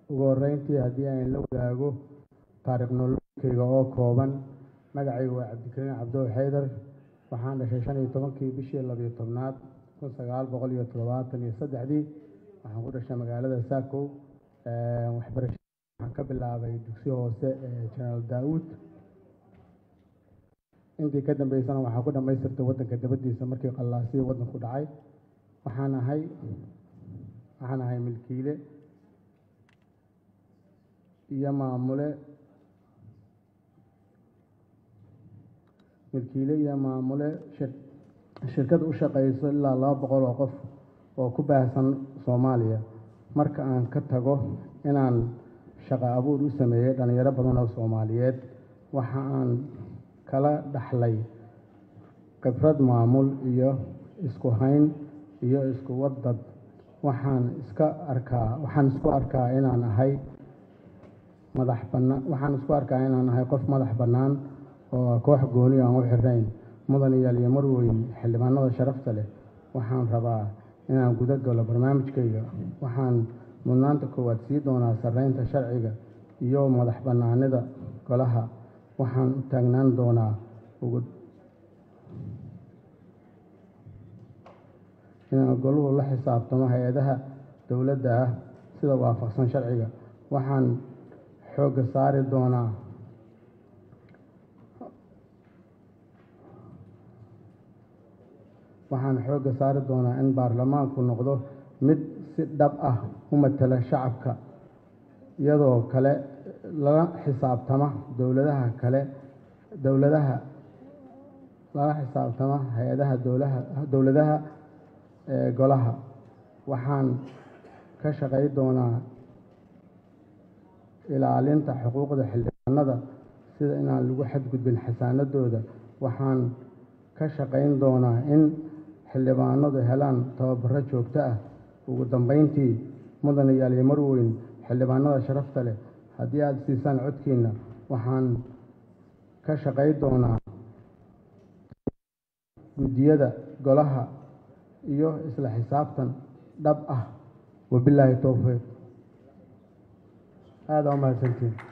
ugu horreyntii haddii aan la wadaago taariikh nololkeyga oo kooban magacaygu waa cabdikariin cabdow xaydar waxaan dhashay shan iyo tobankii bishii labiyo tobnaad kun sagaal boqol iyo toddobaatan iyo saddexdii waxaan ku dhashay magaalada saakow waxbarashada waxaan ka bilaabay dugsi hoose ee jenaraal daawuud intii ka dambeysana waxaa ku dhammaystirtay waddanka dabadiisa markii qallaasihii waddanku dhacay waxaan ahay waxaan ahay milkiile iyo maamule milkiile iyo maamule shirkad u shaqayso ilaa laba boqol oo qof oo ku baahsan soomaaliya marka aan ka tago inaan shaqo abuur u sameeyey dhallinyaro badan oo soomaaliyeed waxa aan kala dhaxlay khibrad maamul iyo isku hayn iyo isku wadad waxaan iska arkaa waxaan isku arkaa inaan ahay madax bannaan waxaan isku arkaa inaan ahay qof madax bannaan oo koox gooni aan u xirnayn mudan iyaal iyo marweyn xildhibaanada sharafta leh waxaan rabaa inaan guda galo barnaamijkayga waxaan mudnaanta koowaad sii doonaa sarreynta sharciga iyo madax bannaanida golaha waxaan u taagnaan doonaa ugu inaan goluhu la xisaabtamo hay-adaha dowladda ah sida waafaqsan sharciga waxaan xoogga saari doonaa waxaan xoogga saari doonaa in baarlamaanku noqdo mid si dhab ah u matala shacabka iyadoo kale lala xisaabtama dowladaha kale dowladaha lala xisaabtama hay-adaha dowlaha dowladaha ee golaha waxaan ka shaqay doonaa ilaalinta xuquuqda xildhibaanada sida inaan lagu xadgudbin xasaanadooda waxaan ka shaqayn doonaa in xildhibaanadu helaan tababaro joogto ah ugu dambeyntii mudan iyaal iyo marweyn xildhibaanada sharafta leh haddii aada siisaan codkiina waxaan ka shaqay doonaa guddiyada golaha iyo isla xisaabtan dhab ah wabilaahi towfiiq aada umahadsantiin